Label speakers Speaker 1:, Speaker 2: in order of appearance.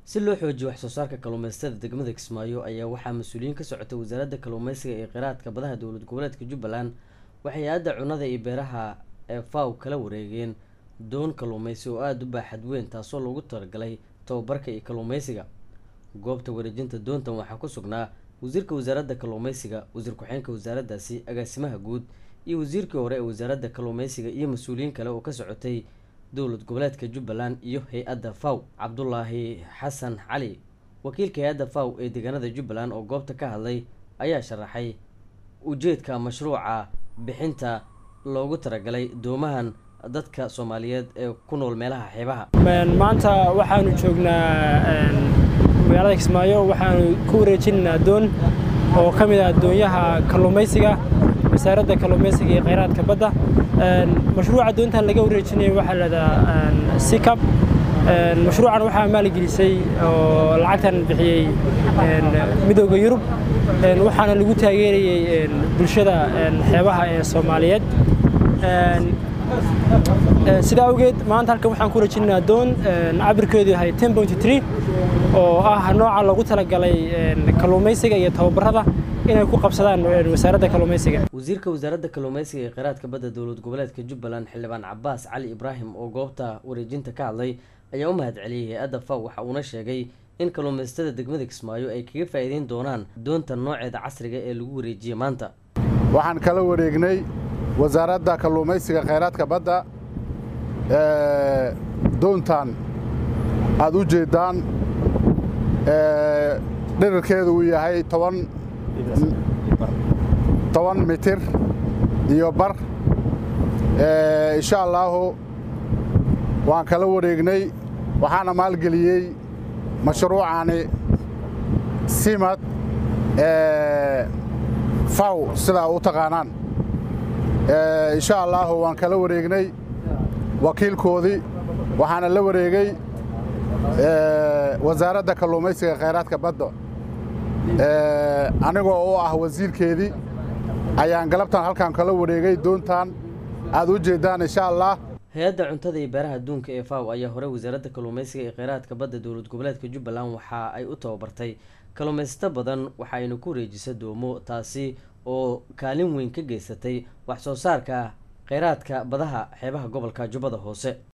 Speaker 1: si loo xoojiyo wax soo saarka kalluumaysatada degmada kismaayo ayaa waxaa mas-uuliyiin ka socotay wasaaradda kalluumeysiga ee kheyraadka badaha dowlad goboleedka jubbaland waxay hay-adda cunnada iyo beeraha ee faw kala wareegeen doon kalluumeysi oo aada u baaxad weyn taasoo loogu talagalay tababarka iyo kalluumeysiga goobta wareejinta doontan waxaa ku sugnaa wasiirka wasaaradda kalluumeysiga wasiir ku-xeenka wasaaraddaasi agaasimaha guud iyo wasiirkii hore ee wasaaradda kalluumeysiga iyo mas-uuliyiin kale oo ka socotay dowlad goboleedka jubbaland iyo hay-adda faw cabdulaahi xasan cali wakiilka hay-adda faw ee deegaanada jubbaland oo goobta ka hadlay ayaa sharaxay ujeedka mashruuca bixinta loogu talagalay doomahan dadka soomaaliyeed ee ku nool meelaha xeebaha
Speaker 2: maanta waxaanu joognaa magaalada kismaayo waxaanu ku wareejinaynaa doon oo ka mid ah doonyaha kalluumaysiga wasaaradda kalluumaysiga iyo kheyraadka badda mashruuca doontan laga wareejinayo waxaa lahahdaa sikab mashruucan waxaa maalgelisay oo lacagtan bixiyey midooda yurub waxaana lagu taageerayey bulshada xeebaha ee soomaaliyeed sidaa awgeed maanta halkan waxaan ku wareejinaynaa doon cabirkeedu yahay ten pointy tree oo ah nooca loogu talagalay kalluumaysiga iyo tababarada inay ku qabsadaan wasaaradda kalluumaysiga
Speaker 1: wasiirka wasaaradda kalluumeysiga ee kheyraadka badda dowlad goboleedka jubbaland xildhibaan cabaas cali ibraahim oo goobta wareejinta ka hadlay ayaa u mahad celiyey hay-adda faw waxa uuna sheegay in kalluumaysatada degmada kismaayo ay kaga faa'iideyn doonaan doonta nooceeda casriga ee lagu wareejiyey maanta
Speaker 3: waxaan kala wareegnay wasaaradda kalluumaysiga kheyraadka badda doontan aad u jeeddaan dhirirkeedu uu yahay toban toban mitir iyo bar insha allaahu waan kala wareegnay waxaana maalgeliyey mashruucani simad faw sidaa u taqaanaan insha allaahu waan kala wareegnay wakiilkoodii waxaana la wareegay wasaaradda kalluumaysiga kheyraadka badda anigoo u ah wasiirkeedii ayaan galabtan halkan kala wareegay doontan aad u jeeddaan insha allah
Speaker 1: hay-adda cuntada iyo beeraha adduunka ee faw ayaa hore wasaaradda kalluumeysiga ee kheyraadka badda dowlad goboleedka jubbaland waxa ay u tababartay kalluumaysato badan waxa ayna ku wareejisa doomo taasi oo kaalin weyn ka geysatay wax soo saarka kheyraadka badaha xeebaha gobolka jubbada hoose